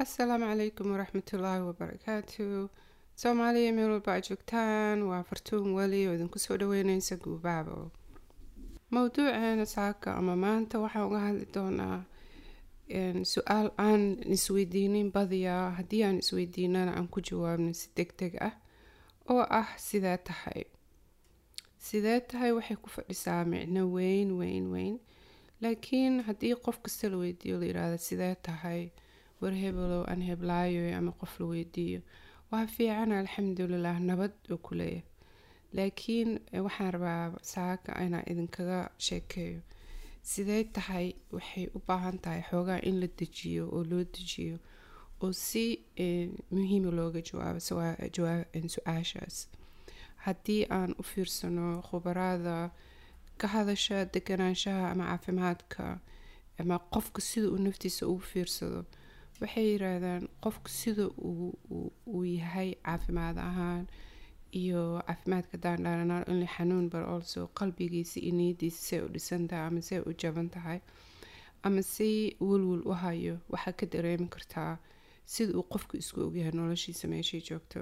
asalaamu calaykum waraxmatullaahi wabarakaatu soomaaliya meel walba aad joogtaan waa fartuun weli oo idinku soo dhaweyneysa guubaabo mowduuceena saaka ama maanta waxaan uga hadli doonaa su-aal aan isweydiinin badiyaa haddii aan isweydiinana aan ku jawaabno si deg deg ah oo ah sidee tahay sidee tahay waxay ku fadhisaa micno weyn weyn weyn laakiin haddii qof kasta la weydiiyo la yiraahdo sidee tahay war hebelow aan heblaayo ama qof la weydiiyo waa fiican alxamdulilah nabad oo ku leeyahay laakiin waxaan rabaa saaka inaan idinkaga sheekeeyo sidee tahay waxay u baahan tahay xoogaa in la dejiyo oo loo dejiyo oo si muhiima looga jawaabo su-aashaas haddii aan u fiirsano khubarada ka hadasha deganaanshaha ama caafimaadka ama qofka sida uu naftiisa ugu fiirsado waxay yiraahdaan qofka sida uu yahay caafimaad ahaan iyo caafimaadka daandhaananaal inla xanuun bar also qalbigiisa iyo niyadiisa say u dhisan tahay ama say u jaban tahay ama si welwel u hayo waxaa ka dareemi kartaa sida uu qofka isku ogyahay noloshiisa meeshay joogto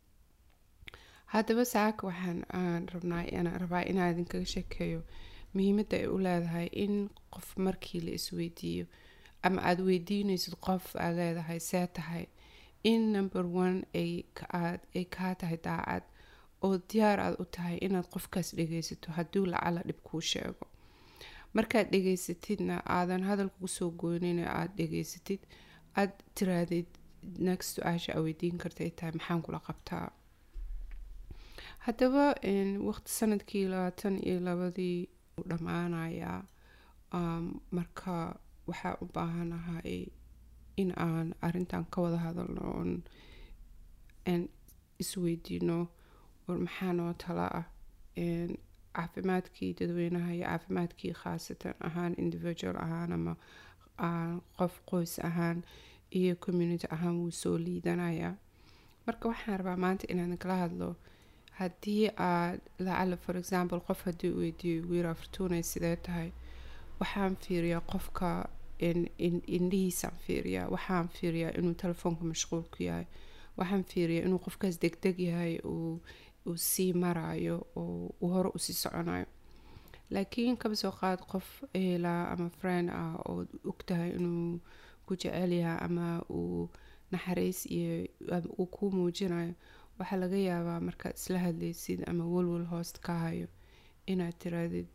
haddaba saaka waxaan aan rabnaa inaan rabaa inaan idinkaga sheekeeyo muhiimadda ay u leedahay in qof markii la isweydiiyo ama aada weydiinaysid qof aad leedahay see tahay in number one ay kaa tahay daacad oo diyaar aad u tahay inaad qofkaas dhegaysato hadduu lacala dhib kuu sheego markaad dhegaysatidna aadan hadalka kusoo goynin aada dhegaysatid aada tiraadid next su-aasha aa weydiin karta ay tahay maxaan kula qabtaa haddaba waqti sanadkii labaatan iyo labadii u dhammaanayaa marka waxaa u baahanahay in aan arintan ka wada hadalno oon isweydiino war maxaa noo tala ah caafimaadkii dadweynaha iyo caafimaadkii khaasatan ahaan individual ahaan ama qof qoys ahaan iyo community ahaan wuu soo liidanayaa marka waxaan rabaa maanta inaan kala hadlo haddii aad lacala for example qof haddii u weydiiyo wiira fortunay sidee tahay waxaan fiiriyaa qofka indhihiisaan fiiriyaa waxaan fiiriyaa inuu telefoonka mashquul ku yahay waxaan fiiriyaa inuu qofkaas degdeg yahay uu sii maraayo oo uu hore usii soconayo laakiin kaba soo qaad qof ehelaa ama friend ah oo ogtahay inuu ku jecel yahay ama uu naxariis iyo uu kuu muujinayo waxaa laga yaabaa markaad isla hadlaysid ama walwal hoost ka hayo inaad tiraadid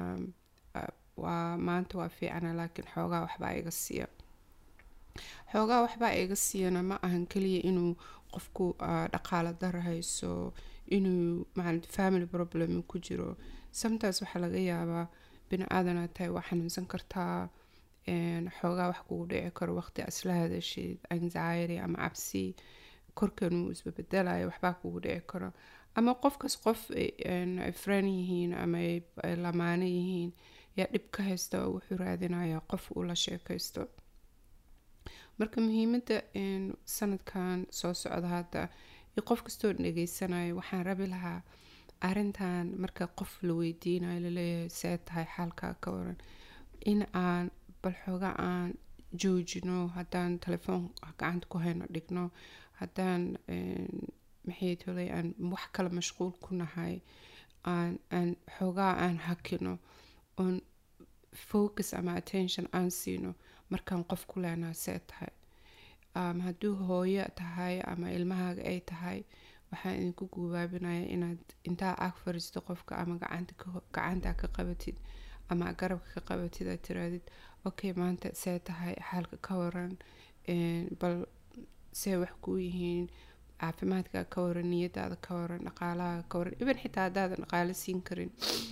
waa maanta waa fiicana laakiin xoogaa waxbaa iga siiya xoogaa waxbaa iga siiyana ma ahan keliya inuu qofku dhaqaalo dara hayso inuu family problem ku jiro sometimes waxaa laga yaabaa bini aadanaad tahay waa xanuunsan kartaa xoogaa wax kugu dhici karo waqti isla hadashid anxiety ama cabsi korkanuu isbabedelayo waxbaa kugu dhici karo ama qofkaas qof ay friend yihiin ama ay lamaano yihiin yaa dhib ka haysta oo wuxuu raadinayaa qof uu la sheekaysto marka muhiimadda sanadkan soo socda hadda iyo qof kastoo dhegeysanayo waxaan rabi lahaa arintan marka qof la weydiinayo laleeyahay see tahay xaalkaa ka waran in aan bal xooga aan joojino haddaan telefoon gacanta ku hayno dhigno haddaan maxay tolay aan wax kale mashquul ku nahay aan aan xoogaa aan hakino oon focus ama attention aan siino markaan qof ku leenaha see tahay hadduu hooyo tahay ama ilmahaaga ay tahay waxaan idinku guubaabinaya inaad intaa ag fariisto qofka ama gacanta ka qabatid ama garabka ka qabatid aad tiraadid okay maanta see tahay xaalka ka waran bal see wax kuu yihiin caafimaadka ka waran niyadaada ka waran dhaqaalaha ka waran iban xitaa haddaadan dhaqaalo siin karin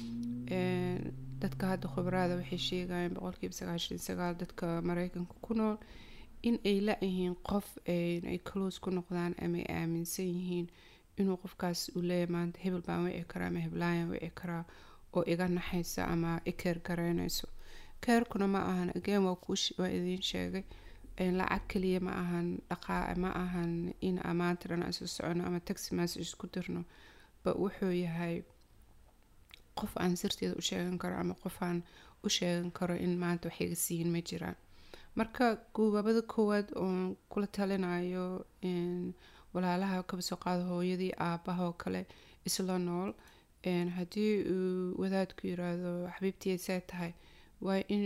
dadka hadda khubarada waxay sheegayaan boqolkiiba sagaashan sagaal dadka mareykanka ku nool in ay la-yihiin qof ay close ku noqdaan ama ay aaminsan yihiin inuu qofkaas uu leeyahy maanta hebel baan wici karaa ama heblaayan wici karaa oo iga naxaysa ama i keer garaynayso keerkuna ma ahan again waa kuwaa idiin sheegay lacag kaliya ma ahan dhaqaa ma ahan in maanta dhan isu socono ama taxi message isku dirno ba wuxuu yahay qof aan sirteeda u sheegan karo ama qof aan u sheegan karo in maanta wax iga siiyin ma jiraan marka gubaabada koowaad oon kula talinayo walaalaha kaba soo qaado hooyadii aabaha oo kale isla nool haddii uu wadaadku yiraahdo xabiibtii see tahay waa in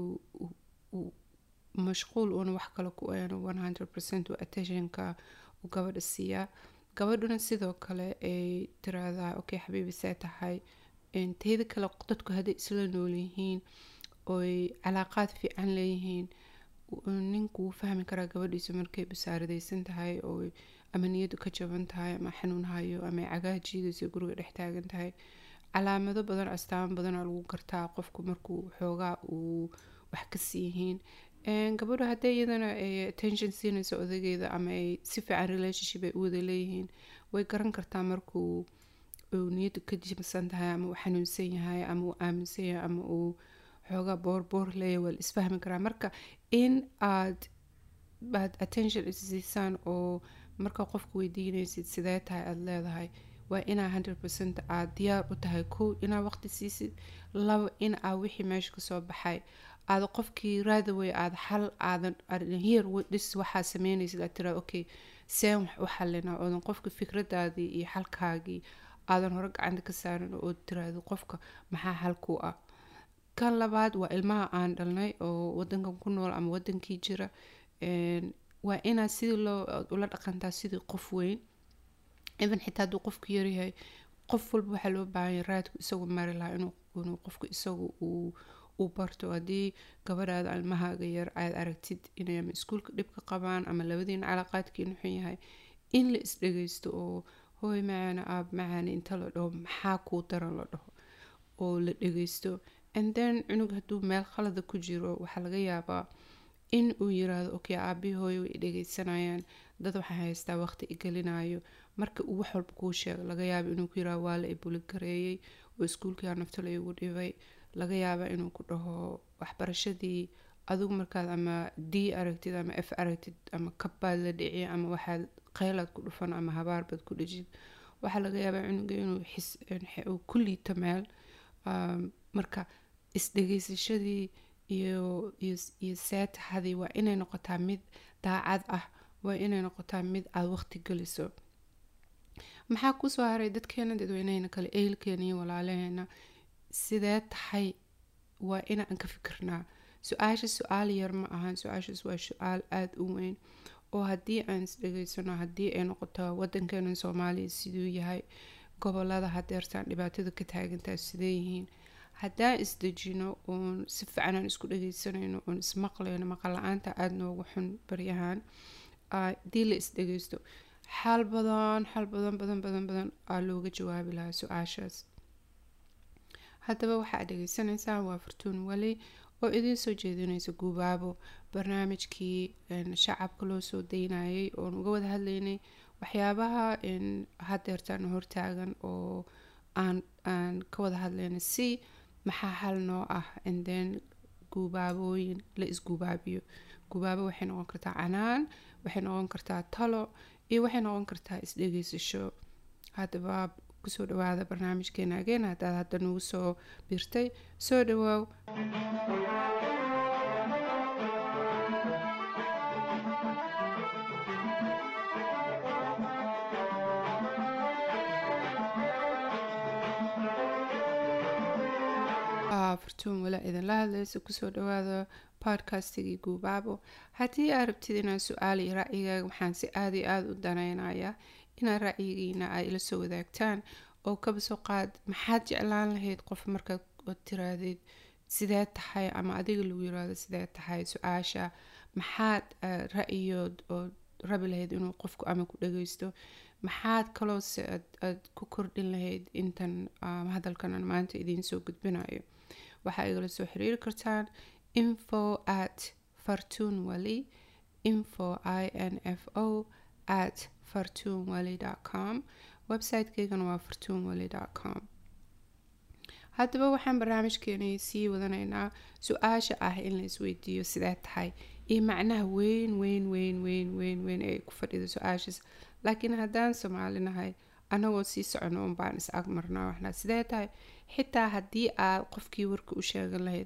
uu mashquul uuna wax kale ku eeno one hundred percent uu attentionka uu gabadha siiyaa gabadhuna sidoo kale ay tiraahdaa okay xabiibi see tahay teeda kale dadku hadday isla nool yihiin oy calaaqaad fiican leeyihiin ninku wuu fahmi karaa gabadhiisa markay basaaradaysan tahay oo ama niyadu ka jaban tahay ama xanuun hayo ama cagaha jiidaysa guriga dhex taagan tahay calaamado badan astaamo badana lagu gartaa qofku markuu xoogaa uu wax ka siiyihiin gabadhu hadday iyadana attention siinayso odageeda ama ay si fiican relationship ay u wada leeyihiin way garan kartaa markuu uu niyadu ka jibsan tahay ama uu xanuunsan yahay ama uu aaminsan yahay ama uu xoogaa boorboor leeyahay waa la isfahmi karaa marka in aad aad attention isiisaan oo marka qofku weydiinaysid sidee tahay aada leedahay waa inaa hundred percent aad diyaar u tahay kow inaa waqti siisid laba in aa wixii meesha kasoo baxay aada qofkii raadaway aada xal aadan here dhis waxaa sameynaysid aad tiraa okay seen wax u xalinaa oodan qofka fikradaadii iyo xalkaagii aadan hore gacanta ka saarin oo tiraahdo qofka maxaa xalku ah kan labaad waa ilmaha aan dhalnay oo wadankan ku nool ama wadankii jira waa inaad sidii loo ula dhaqantaa sidii qof weyn even xitaa hadduu qofku yaryahay qof walba waxaa loo baahanya raadku isagu mari lahaa inuu qofku isagu uu uu barto haddii gabadhaada ilmahaaga yar aad aragtid inay ama iskuulka dhibka qabaan ama labadiina calaaqaadkiina xun yahay in la isdhageysto oo hooy macaana aab macaana inta la dhaho maxaa kuu daran la dhaho oo la dhageysto and then cunug hadduu meel khalada ku jiro waxaa laga yaabaa in uu yiraahdo okay aabii hooyo way dhageysanayaan dad waxaa haystaa waqti igelinayo marka uu wax walba kuu sheego laga yaaba inuu ku yiraahdo waa la ibuli gareeyey oo iskuulkaa nafta la igu dhibay laga yaaba inuu ku dhaho waxbarashadii adigu markaad ama d aragtid ama f aragtid ama kabbaad la dhici ama waxaad qeylaad ku dhufan ama habaarbaad ku dhejid waxaa laga yaabaa cunuga inuu xis uu ku liito meel marka isdhegeysashadii iyo iyo seetaxadii waa inay noqotaa mid daacad ah waa inay noqotaa mid aada waqti geliso maxaa kusoo haray dadkeena dadweynehena kale ehelkeena iyo walaalaheena sidee tahay waa inaan ka fikirnaa su-aasha su-aal yar ma ahan su-aashaas waa su-aal aada u weyn oo haddii aan isdhegeysano haddii ay noqoto wadankeena soomaaliya siduu yahay gobolada hadeertaan dhibaatada ka taagantaa sidee yihiin haddaan isdejino oon si fiican aan isku dhageysanayno oon ismaqlayno maqal la-aanta aada noogu xun baryahan haddii la isdhegeysto xal badan xal badan badan badan badan aa looga jawaabi lahaa su-aashaas haddaba waxaad dhegeysanaysaa waa furtuun weli oo idiin soo jeedinaysa guubaabo barnaamijkii shacabka loo soo daynayay oon uga wada hadlaynay waxyaabaha hadeertaan hortaagan oo aan aan ka wada hadlayna si maxaa xal noo ah then guubaabooyin la isguubaabiyo guubaabo waxay noqon kartaa canaan waxay noqon kartaa talo iyo waxay noqon kartaa isdhegeysasho haddaba kusoo dhawaada barnaamijkeena ageen haddaad hadda nagu soo birtay soo dhawaaw furtuun walaa idinla hadlaysa kusoo dhawaada podcastigii guubaabo haddii aad rabtid inaad su-aal iyo ra'yigaaga waxaan si aada iyo aada u danaynayaa inaad ra'yigiina aad ila soo wadaagtaan oo kaba soo qaad maxaad jeclaan lahayd qof markaad tiraahdid sidee tahay ama adiga lagu yiraahdo sidee tahay su-aasha maxaad ra'yiyood oo rabi lahayd inuu qofku ama ku dhageysto maxaad kaloo se aad ku kordhin lahayd intan hadalkan aan maanta idiin soo gudbinayo waxaa igala soo xiriiri kartaan info at fartuun wali info i n f o at fartuun wali com website-keygana waa fartuun wali com haddaba waxaan barnaamijkeenay sii wadanaynaa su-aasha ah in la isweydiiyo sidee tahay iyo macnaha weyn weyn weyn weyn weyn weyn ee ku fadhida su-aashaas laakiin haddaan soomaalinahay anagoo sii socono unbaan is ag marnaa waxnaa sidee tahay xitaa haddii aad qofkii warka u sheegan lahayd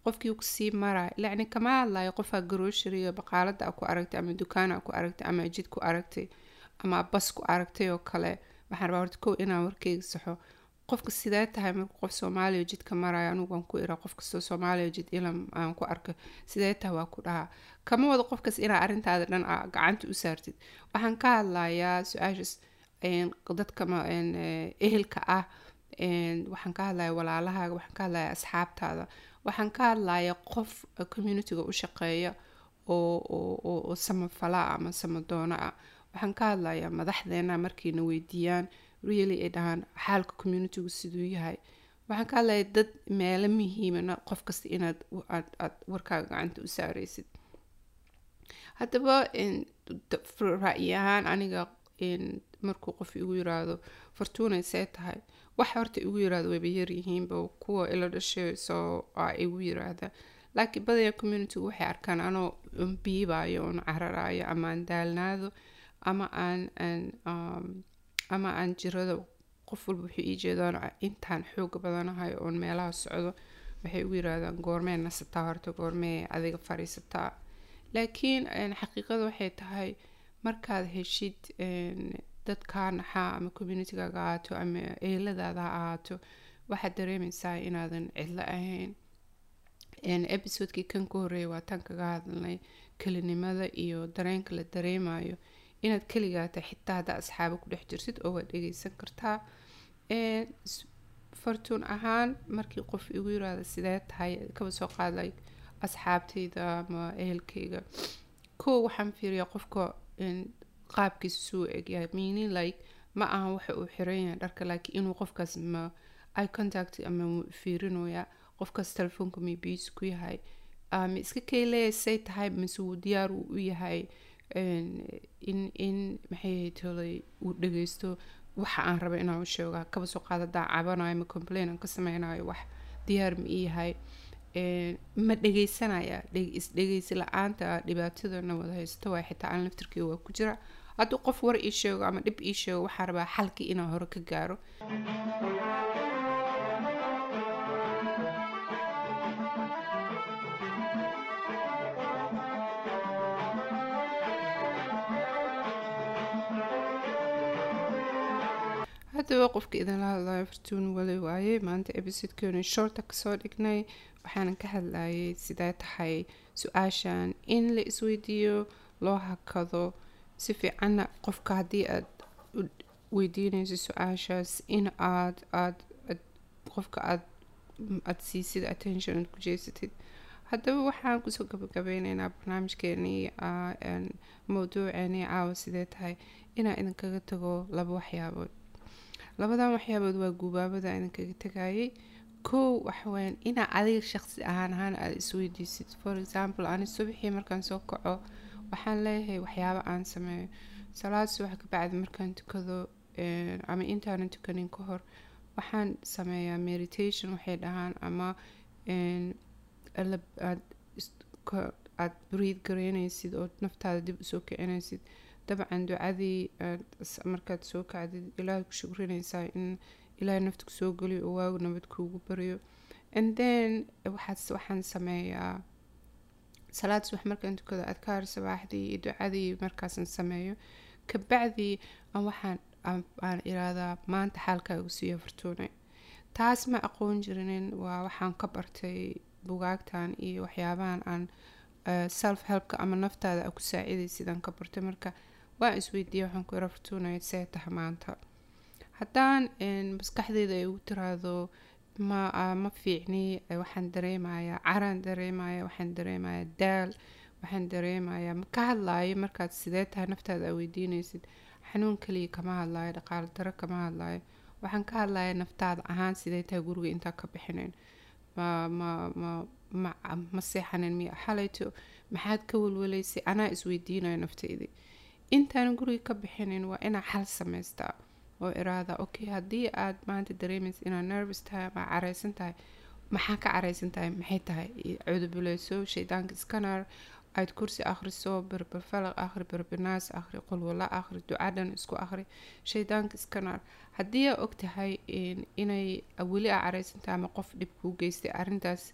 qofkii kusii maraya lacni kama hadlayo qofaa groceryga baqaalada a ku aragtay ama dukaan a ku aragtay ama jid ku aragtay ama bas ku aragtay oo kale waxaan rabaa horta kow inaan warkeyga saxo qofka sidee tahay markuu qof soomaaliya jidka maraya anugu waan ku iraa qof kastoo soomaaliya jid ilam aan ku arko sidee tahay waa ku dhahaa kama wado qofkas inaa arrintaada dhan a gacanta u saartid waxaan ka hadlayaa su-aashaas dadka ehelka ah waxaan ka hadlaya walaalahaaga waxaan ka hadlaya asxaabtaada waxaan ka hadlaya qof communityga u shaqeeya oo samafala ama samadoona ah waxaan ka hadlayaa madaxdeena markayna weydiiyaan really ay dhahaan xaalka communitygu siduu yahay waxaan ka hadlaya dad meelo muhiimana qof kasta inaad aad warkaaga gacanta u saareysid haddaba ra-yi ahaan aniga markuu qof igu yiraahdo fortunay see tahay wax horta igu yiraahdo wayba yaryihiinba kuwa ila dhashay soo igu yiraahda laakiin badaya communitygu waxay arkaan anoo biibayo oon cararayo ama aan daalnaado ama aan ama aan jirado qof walba wuxuu ii jeedaan intaan xooga badanahay oon meelaha socdo waxay ugu yiraahdaan goormee nasataa horta goormee adiga fariisataa laakiin xaqiiqada waxay tahay markaad heshid dad kaa naxaa ama communitygaaga ahaato ama eeladaada ha ahaato waxaad dareemeysaa inaadan cidlo ahayn episodekii kan ka horeeya waa tan kaga hadalnay kelinimada iyo dareenka la dareemayo inaad keligaata xitaa haddaa asxaabo ku dhex jirtid oo waad dhegeysan kartaa fartuun ahaan markii qof igu yiraahda sidee tahay kaba soo qaadlay asxaabtayda ama ehelkayga kow waxaan fiiriyaa qofka qaabkiisa suu egyahay meaning like ma ahan waxa uu xiran yahay dharka laakiin inuu qofkaas ma eye contact ama fiirinooya qofkaas telefoonka may biisi ku yahay ma iska kayleya say tahay mise wuu diyaar uu u yahay in in maxay tolay uu dhageysto waxa aan raba inaan u sheego kaba soo qaada haddaan cabanayo ma complain aan ka sameynayo wax diyaar ma ii yahay ma dhegeysanaya isdhegeysi la-aanta dhibaatadana wada haysto waa xitaa aan laftirkeyga waa ku jira hadduu qof war ii sheego ama dhib ii sheego waxaan rabaa xalkii inaan hore ka gaaro haddaba qofka idinla hadlayo fartuun wali waaye maanta ebisodekeenu shorta kasoo dhignay waxaanan ka hadlayay sidee tahay su-aashan in la isweydiiyo loo hakado si fiicanna qofka haddii aad weydiinayso su-aashaas in aad aad qofka aad aad siisid attention aad ku jeesatid haddaba waxaan kusoo gabagabeyneynaa barnaamijkeenii mawduuceenii caawa sidee tahay inaan idinkaga tago laba waxyaabood labadan waxyaabood waa gubaabada idinkaga tagayay kow waxaweyaan inaa adiga shaqsi ahaan ahaan aada isweydiisid for example ani subaxii markaan soo kaco waxaan leeyahay waxyaabo aan sameeyo salaad subax kabacdi markaan tukado ama intaanan tukanin ka hor waxaan sameeyaa meditation waxay dhahaan ama aad breed gareynaysid oo naftaada dib usoo kicinaysid dabcan ducadii markaad soo kacdid ilaahay ku shukrinaysaa in ilaahay nafta kusoo geliyo oo waagu nabad kuugu baryo and then waxaad waxaan sameeyaa salaad subax markaan tukado adkaar sabaaxdii iyo ducadii markaasan sameeyo kabacdii aan waxaan aan iraahdaa maanta xaalkaagu siiyo fartuune taas ma aqoon jirinin waa waxaan ka bartay bugaagtan iyo waxyaabahan aan self helpka ama naftaada a ku saaciday sidaan ka bartay marka waan isweydiiya waxaan ku ira fartuunaya see taha maanta haddaan maskaxdeyda ay ugu tiraahdo ma ma fiicni waxaan dareemayaa caraan dareemaya waxaan dareemayaa daal waxaan dareemayaa ma ka hadlaayo markaad sidee tahay naftaada aa weydiinaysid xanuun kaliya kama hadlaayo dhaqaalo daro kama hadlaayo waxaan ka hadlaya naftaada ahaan sidee tahay guriga intaa ka bixinayn ma ma ma ma ma seexanin miya xalayto maxaad ka walwalaysay anaa isweydiinayo naftaydi intaanan guriga ka bixinin waa inaa xal samaystaa oo iraada okay haddii aad maanta dareemaysa inaad nervous tahay ama careysan tahay maxaa ka careysan tahay maxay tahay cudubuleyso shaydaanka scanner aad kursi akhriso berberfalaq akhri berbinaas akhri qulwala akhri ducadhan isku akhri shaydaanka scanner haddii aa og tahay inay weli aa careysan tahay ama qof dhib kuu geystay arrintaas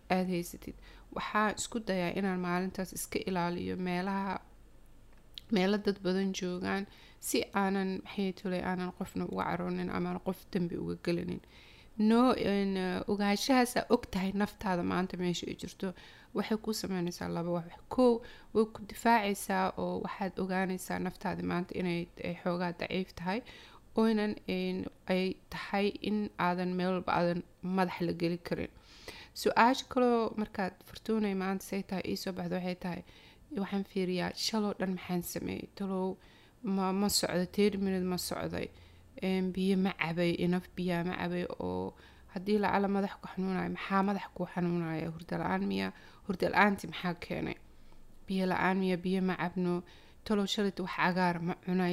aada haysatid waxaa isku dayaa inaan maalintaas iska ilaaliyo meelaha meelo dad badan joogaan si aanan maxay tolay aanan qofna uga caroonin amaan qof dembi uga gelinin no ogaanshahaasa og tahay naftaada maanta meesha ay jirto waxay ku sameynaysaa laba wax kow way ku difaacaysaa oo waxaad ogaanaysaa naftaada maanta inay xoogaa daciif tahay oynan ay tahay in aadan meel walba aadan madax la geli karin su-aasha kaloo markaad furtuunay maanta say tahay iisoo baxda waxay tahay waxaan fiiriyaa shaloo dhan maxaan sameeyey talow ma ma socda ten minute ma socday biyo ma cabay inaf biyaa ma cabay oo haddii lacala madax ku xanuunayo maxaa madax kuu xanuunaya hurda la-aan miya hurda la-aanti maxaa keenay biyo la-aan miya biyo ma cabno talow shalit wax cagaar ma cunay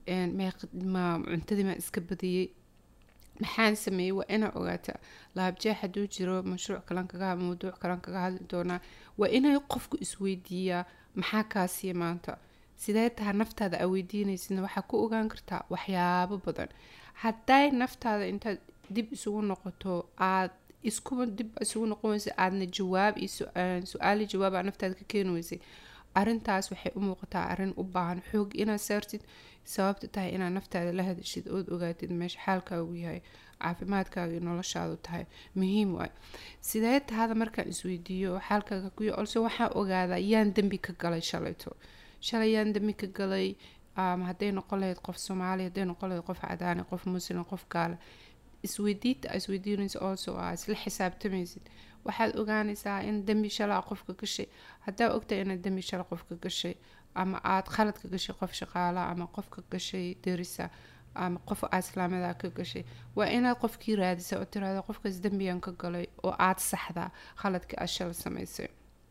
ma cuntadii ma iska badiyey maxaan sameeyey waa inaa ogaata laabjeex hadduu jiro mashruuc kalan kaga mawduuc kalan kaga hadli doonaa waa inay qofku isweydiiyaa maxaa kaasiya maanta sidee taha naftaada aa weydiinaysidna waxaa ku ogaan kartaa waxyaabo badan hadday naftaada intaad dib isugu noqoto aad iskuba dib isugu noqon weysay aadna jawaab iyo su-aali jawaab aa naftaada ka keeni weysay arrintaas waxay u muuqataa arrin u baahan xoog inaad saartid sababta tahay inaad naftaada la hadashid ood ogaatid meesha xaalkaagu yahay caafimaadkaaga iyo noloshaadu tahay muhiim waay sidee tahada markaan isweydiiyo xaalkaaga kuya olse waxaa ogaadaa yaan dembi ka galay shalayto shalay yaan dembi ka galay hadday noqon lahayd qof soomaali hadday noqon lahayd qof cadaani qof muslim qof gaala isweydiinta isweydiinaysa also aa isla xisaabtamaysid waxaad ogaanaysaa in dembi shalaa qofka gashay haddaa ogtahay inaad dembi shala qofka gashay ama aada khalad ka gashay qof shaqaala ama qofka gashay derisa ama qof islaamada ka gashay waa inaad qofkii raadisa oo tiraada qofkaas dembigan ka galay oo aada saxdaa khaladkii aad shala samaysay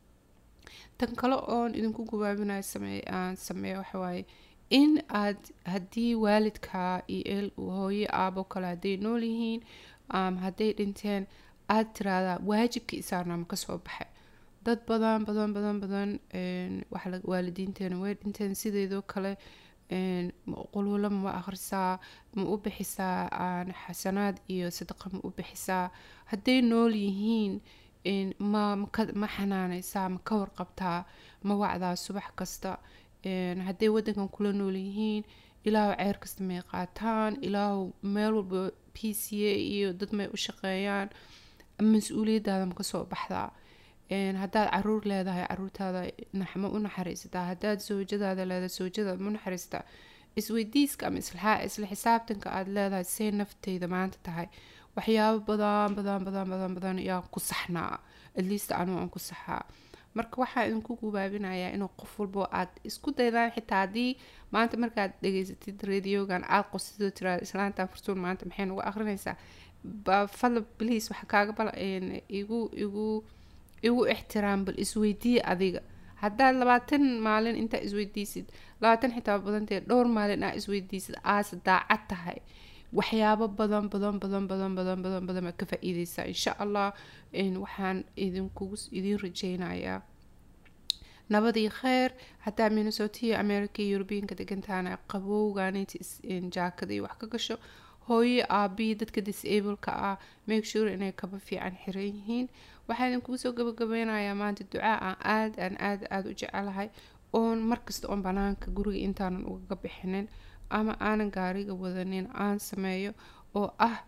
tan kale oon idinku gubaabinayo sameey aan sameeyo waxawaaye in aad haddii waalidkaa iyo hooyo aabo kale hadday nool yihiin hadday dhinteen aada tiraahdaa waajibkii isaarnaama kasoo baxay dad badan badan badan badan waalidiinteena way dhinteen sideedoo kale quluulo ma akhrisaa ma u bixisaa xasanaad iyo sadaqa ma u bixisaa hadday nool yihiin ma ma xanaanaysaa ma ka warqabtaa ma wacdaa subax kasta hadday wadankan kula nool yihiin ilaahu ceer kasta may qaataan ilaahu meel walba p c a iyo dad may u shaqeeyaan mas-uuliyadaada ma kasoo baxdaa haddaad caruur leedahay caruurtaada ma u naxariisataa haddaad soojadaada leedahay soojadaada ma u naxariisataa isweydiiska ama isla xisaabtanka aada leedahay see nafteyda maanta tahay waxyaabo badan badan badan badan badan yaa ku saxnaa atleast anugu aan ku saxaa marka waxaa idinku gubaabinayaa inuu qof walbo aad isku daydaan xitaa haddii maanta markaad dhegeysatid radiogan aada qosidoo tiraada islaanta furtuun maanta maxay nagu akrinaysaa fadla bliis waxa kaaga bal igu igu igu ixtiraam bal isweydiiya adiga haddaad labaatan maalin intaa isweydiisid labaatan xitaa badantee dhowr maalin aa isweydiisid aase daacad tahay waxyaabo badan badan badan badan badan badan badan baad ka faa-iideysaa insha allah waxaan idinkugu idiin rajeynayaa nabadii kheer haddaa minnesota iyo america iyo eurobeanka degantaana qabowgaanit jaakada iyo wax ka gasho hooyo aabihii dadka disableka ah make sure inay kaba fiican xiran yihiin waxaa idinkugu soo gabagabeynayaa maanta ducaa aan aada aan aada aada u jecelahay oon markasta oon banaanka guriga intaanan ugaga bixinin ama aanan gaariga wadanin aan sameeyo oo ah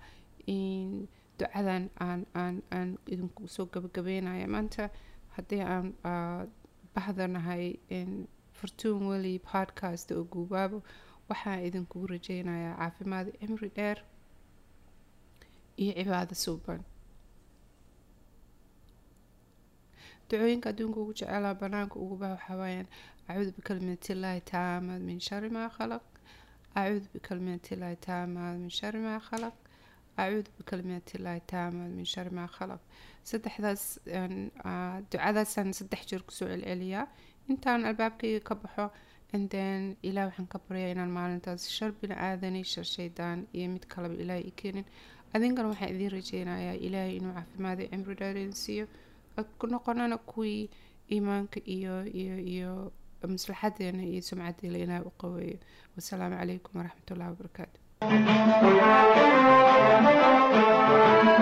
ducadan aan aan aan idinku soo gabagabeynaya maanta haddii aan bahdanahay fortuun weli podcast oo guubaabo waxaan idinkugu rajeynayaa caafimaad cimri dheer iyo cibaado suuban ducooyinka adduunka ugu jecelaa banaanka ugu baha waxaa waayaan acuudu bikalimatillahi taamaad min shari maa khalaq acuudu bikalimatillahi taamaad min shari maa khalaq acuudu bikalimatillahi taamaad min shari maa khalaq saddexdaas ducadaasaan saddex jeer kusoo celceliyaa intaan albaabkayga ka baxo anden ilaah waxaan ka baryaa inaan maalintaas shar bini aadani shar shaydaan iyo mid kaleba ilaahay i keenin adinkana waxaan idiin rajeynayaa ilaahay inuu caafimaada cimri dheerin siiyo ku noqonana kuwii iimaanka iyo iyo iyo maslaxadeena iyo sumcadeela ilaahay u qaweeyo wasalaamu calaykum waraxmatullahi wabarakaatu